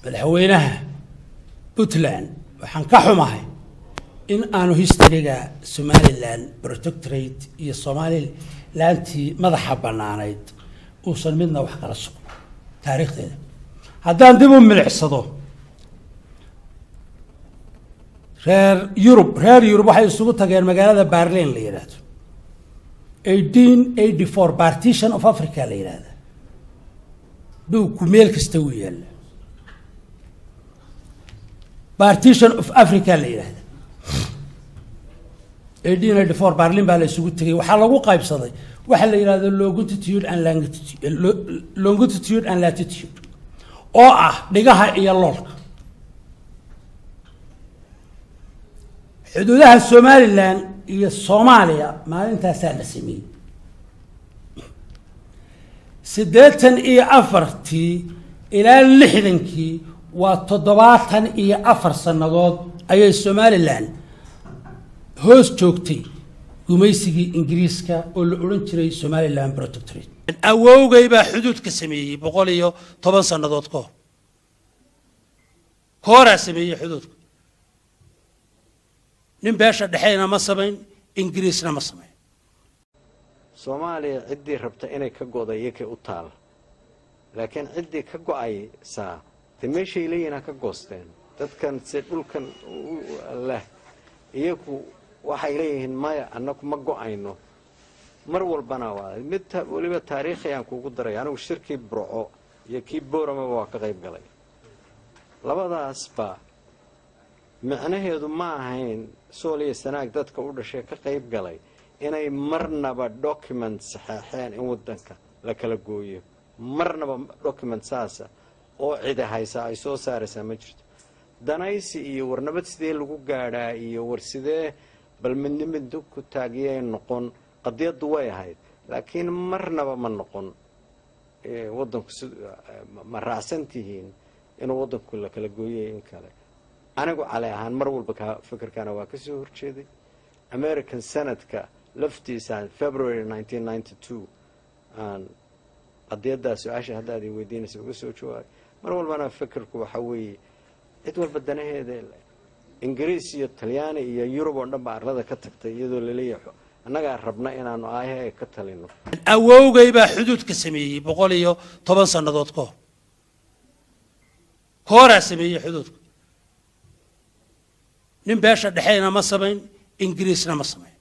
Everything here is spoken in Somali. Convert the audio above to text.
madaxweynaha puntland waxaan ka xumahay in aanu historyga somalilan protectorate iyo somalilantii madaxa bannaanayd uusan midna wax kala sugno taariikhdeeda haddaan dib u milicsado reer yurub reer yurub waxay isugu tageen magaalada barlin la yidhaahdo eighteen eighty four partition of africa la yidhahda dhowku meel kasta wuu yaalla partition of africa la yidhahda eighteen eighty four barlin baa la isugu tegay waxaa lagu qaybsaday waxa la yidhahdo longitude and longitude longitude and latitude oo ah dhigaha iyo loolka xuduudaha somalilan iyo soomaaliya maalintaasaa la sameeyey siddeetan iyo afartii ilaa lixdankii waa toddobaatan iyo afar sannadood ayay somalilan hoos joogtay gumaysigii ingiriiska oo la odhan jiray somalilan protectorate awowgay baa xuduudka sameeyey boqol iyo toban sannadood ka hor kooraa sameeyey xuduudka nin beesha dhexeyna ma samayn ingiriisna ma samayn soomaaliya ciddii rabta inay ka go'da iyakay u taal laakiin ciddii ka go'aysaa de meeshay leeyihin ha ka goosteen dadkan se dhulkan leh iyagu waxay leeyihiin maya annagu ma go'ayno mar walbana waa mid weliba taariikhi aan kuugu daray anigu shirkii burco iyo kii booramaba waa ka qayb galay labadaasba micnaheedu ma ahayn sool iyo sanaag dadka u dhashay ka qayb galay inay marnaba document saxeexeen in wadanka la kala gooyo marnaba document saasa oo cidi haysa ay soo saaraysaa ma jirto danaysi iyo warnabad sidee lagu gaadhaa iyo war sidee bal midnimadu ku taagiyay noqon qadiyaddu way ahayd laakiin marnaba ma noqon wadanku ma raacsan tihiin inuu wadanku la kala gooyay in kale anigu cali ahaan mar walba ka fikirkana waa ka soo horjeeday american senadka laftiisa february aan qadiyaddaa su-aasha haddaad i weydiinaysa uga soo jawaabay mar walbana fikirku waxa weeye cid walba danaheeda ingiriis iyo talyaani iyo yurub oo dhan ba arlada ka tagtay iyadoo laleeyahay annagaa rabna inaanu aayaha ka talino awowgay baa xuduudka sameeyey boqol iyo toban sannadood ka hor kooraa sameeyey xuduudka nin beesha dhexeyna ma samayn ingiriisna ma samayn